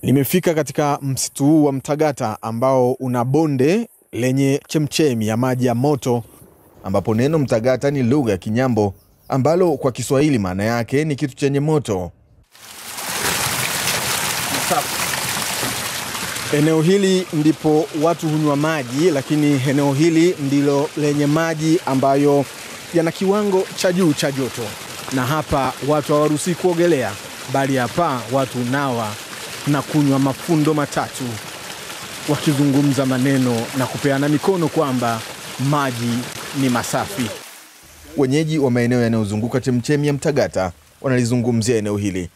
Nimefika katika msitu huu wa Mtagata ambao una bonde lenye chemchemi ya maji ya moto, ambapo neno Mtagata ni lugha ya Kinyambo ambalo kwa Kiswahili maana yake ni kitu chenye moto. Eneo hili ndipo watu hunywa maji, lakini eneo hili ndilo lenye maji ambayo yana kiwango cha juu cha joto, na hapa watu hawaruhusi kuogelea, bali hapa watu nawa na kunywa mafundo matatu, wakizungumza maneno na kupeana mikono kwamba maji ni masafi. Wenyeji wa maeneo yanayozunguka chemchemi ya Mtagata wanalizungumzia eneo hili.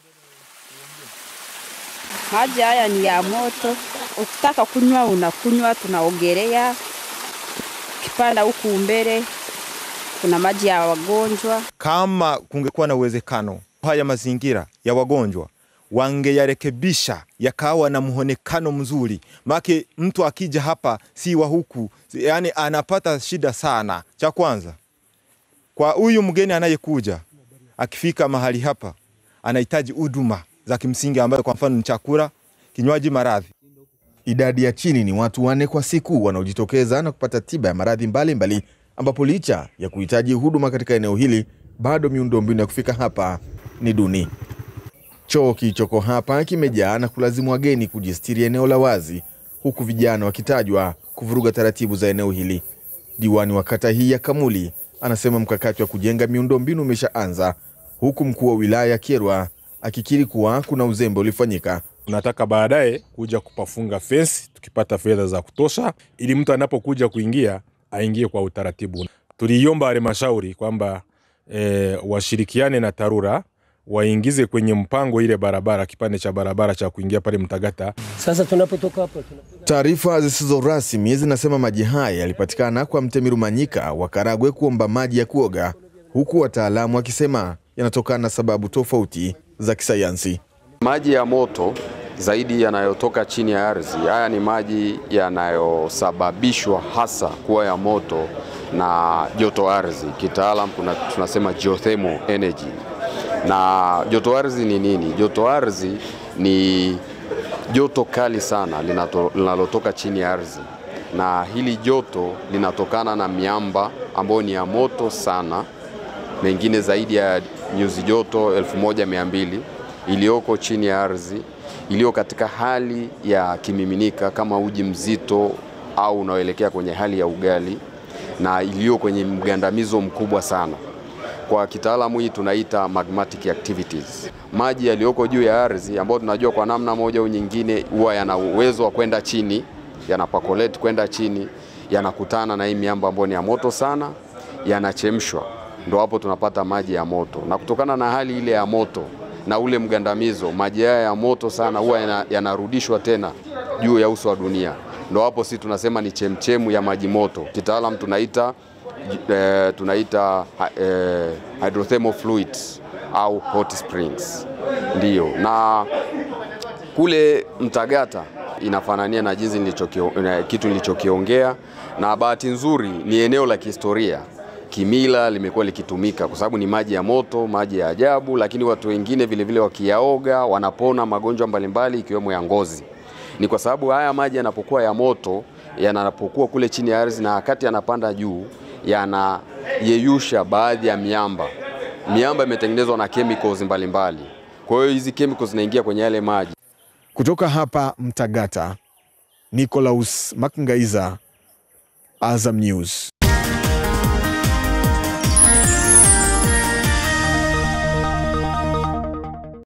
Maji haya ni ya moto, ukitaka kunywa unakunywa, tunaogelea. Ukipanda huku mbele kuna maji ya wagonjwa. Kama kungekuwa na uwezekano haya mazingira ya wagonjwa wangeyarekebisha yakawa na muonekano mzuri, make mtu akija hapa si wa huku, yani anapata shida sana. Cha kwanza kwa huyu mgeni anayekuja, akifika mahali hapa anahitaji huduma za kimsingi ambayo kwa mfano ni chakula, kinywaji, maradhi. Idadi ya chini ni watu wanne kwa siku wanaojitokeza na kupata tiba ya maradhi mbalimbali, ambapo licha ya kuhitaji huduma katika eneo hili, bado miundombinu ya kufika hapa ni duni. Choo kilichoko hapa kimejaa na kulazimu wageni kujistiri eneo la wazi, huku vijana wakitajwa kuvuruga taratibu za eneo hili. Diwani wa kata hii ya Kamuli anasema mkakati wa kujenga miundombinu umeshaanza, huku mkuu wa wilaya Kyerwa akikiri kuwa kuna uzembe ulifanyika. Tunataka baadaye kuja kupafunga fensi tukipata fedha za kutosha, ili mtu anapokuja kuingia aingie kwa utaratibu. Tuliiomba halmashauri kwamba e, washirikiane na TARURA waingize kwenye mpango ile barabara, kipande cha barabara cha kuingia pale Mtagata. Sasa tunapotoka hapo tunapita Taarifa zisizo rasmi zinasema maji haya yalipatikana kwa Mtemi Rumanyika wa Karagwe kuomba maji ya kuoga, huku wataalamu wakisema yanatokana na sababu tofauti za kisayansi. Maji ya moto zaidi yanayotoka chini ya ardhi, haya ni maji yanayosababishwa hasa kuwa ya moto na joto ardhi. Kitaalam kuna tunasema geothermal energy. Na joto ardhi ni nini? Joto ardhi ni joto kali sana linato- linalotoka chini ya ardhi, na hili joto linatokana na miamba ambayo ni ya moto sana, mengine zaidi ya nyuzi joto 1200 iliyoko chini ya ardhi, iliyo katika hali ya kimiminika kama uji mzito au unaoelekea kwenye hali ya ugali, na iliyo kwenye mgandamizo mkubwa sana kwa kitaalamu hii tunaita magmatic activities. Maji yaliyoko juu ya ardhi ambayo tunajua kwa namna moja au nyingine huwa yana uwezo wa kwenda chini, yanapakoleti kwenda chini, yanakutana na hii miamba ambayo ni ya moto sana, yanachemshwa, ndo hapo tunapata maji ya moto. Na kutokana na hali ile ya moto na ule mgandamizo, maji haya ya moto sana huwa yana- yanarudishwa tena juu ya uso wa dunia, ndo hapo si tunasema ni chemchemu ya maji moto. Kitaalam tunaita eh, tunaita eh, hydrothermal fluids au hot springs, ndiyo. Na kule Mtagata inafanania na jinsi nilichokio- na kitu nilichokiongea, na bahati nzuri ni eneo la kihistoria kimila limekuwa likitumika kwa sababu ni maji ya moto, maji ya ajabu, lakini watu wengine vile vile wakiyaoga wanapona magonjwa mbalimbali ikiwemo ya ngozi. Ni kwa sababu haya maji yanapokuwa ya moto, yanapokuwa kule chini ya ardhi na wakati yanapanda juu, yanayeyusha baadhi ya miamba. Miamba imetengenezwa na chemicals mbalimbali, kwa hiyo hizi chemicals zinaingia kwenye yale maji. Kutoka hapa Mtagata, Nicolaus Makngaiza, Azam News.